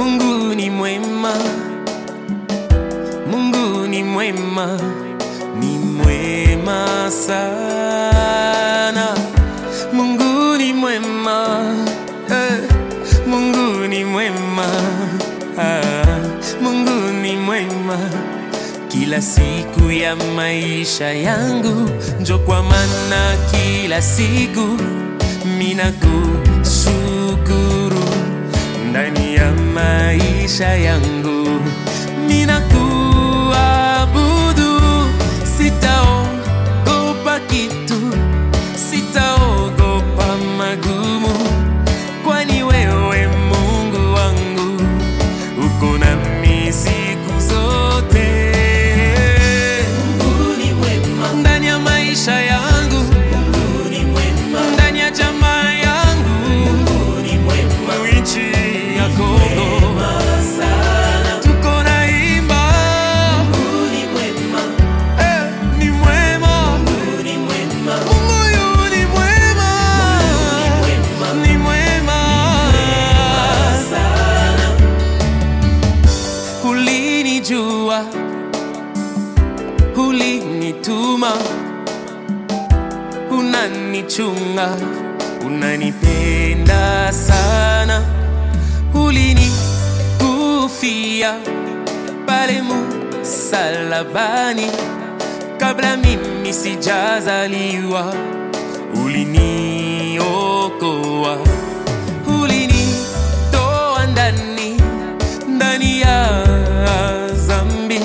Mungu ni mwema, Mungu ni mwema, ni mwema sana. Mungu ni mwema, eh, Mungu ni mwema, ah, Mungu ni mwema kila siku ya maisha yangu, njo kwa maana kila siku mina kushukuru ndani ya maisha yangu, mina kuabudu, sitaogopa kitu, sitaogopa magumu, kwani wewe Mungu wangu uko nami siku zote. Ndani ya maisha yangu, ndani ya jamaa yangu, nchi ya Kongo tuko naimba, eh, ni mwema Mungu yu ni mwema, ni mwema Ulinijua, ulinituma, unanichunga, unanipenda sana, ulinikufia pale msalabani kabla mimi sijazaliwa, uliniokoa, ulinitoa ndani ndani ya dhambi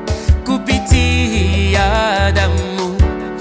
kupitia damu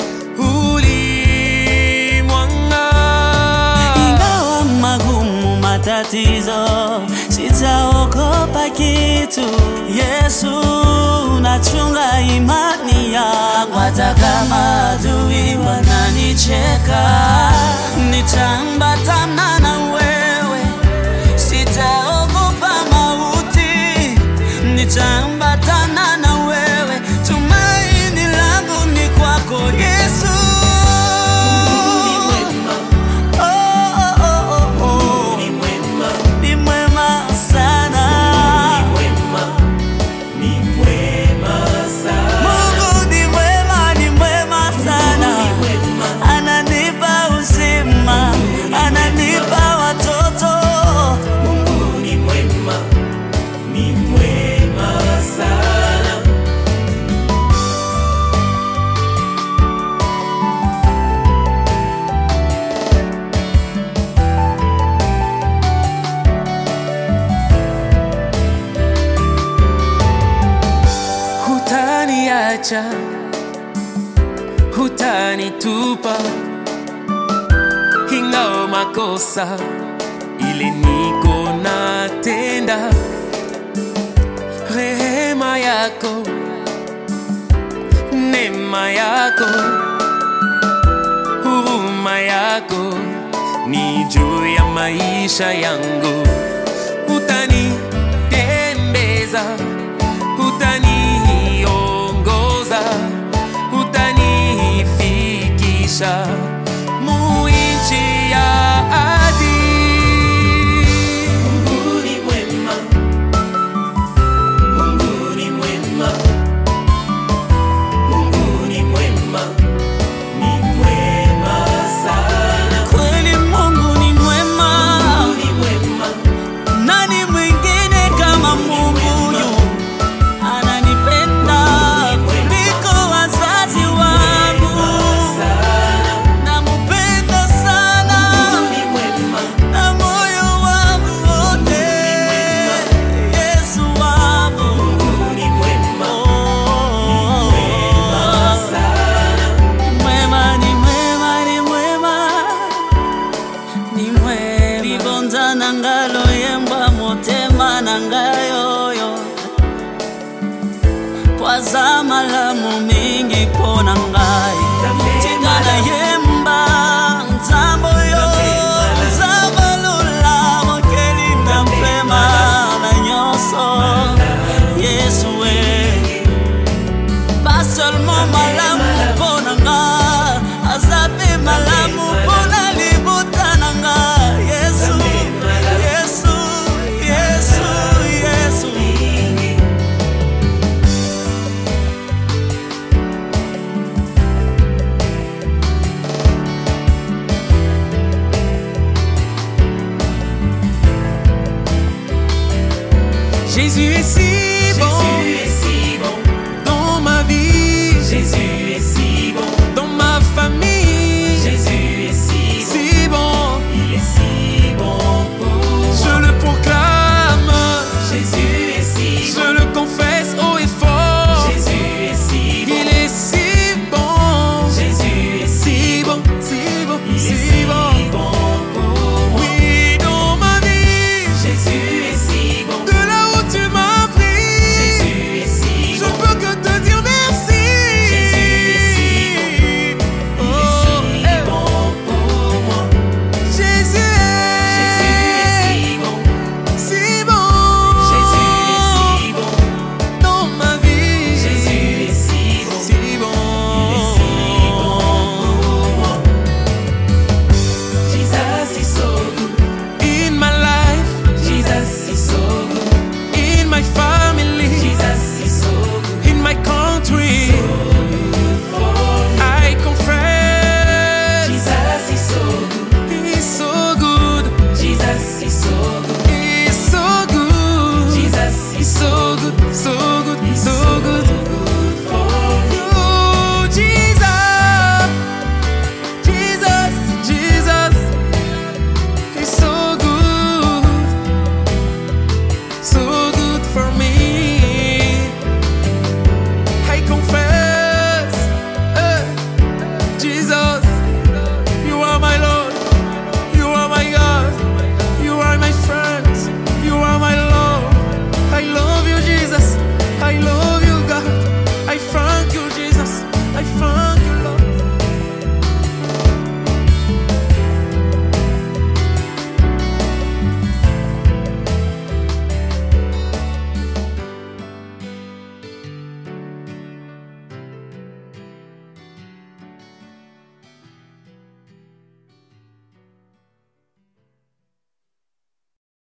ulimwanga. Ingawa magumu matatizo, sitaogopa kitu. Yesu nachunga imani yangu, hata kama adui wananicheka, nitaambatana na wewe, sitaogopa mauti, nitaambatana na wewe, tumaini langu ni kwako Yesu. Oh, oh, oh, oh, oh. Ni mwema sana. Mungu ni mwema, ni mwema sana. Ananipa uzima, ananipa watoto. hutaniacha, hutanitupa, ingawa makosa ile niko natenda, rehema yako, neema yako, huruma yako ni juu ya maisha yangu, utanitembeza utaniongoza, utanifikisha muinchi ya ahadi. Kweli Mungu ni mwema. Nani mwingine kama Mungu huyu? Ananipenda kuliko wazazi wangu. Nampenda sana na moyo wangu wote. Yesu wangu. Oh. Mwema ni mwema ni mwema ni mwema libonza na ngalo yembwa motema na ngayoyo kwaza malamu mingi pona ngai tingana yemba nzambo yo nzambo lula mokeli na mpema na nyonso yesu we pas seulement malamu mpo na nga aza mpe malamu mpo na libota na nga yesu yesu yesu Jésus est si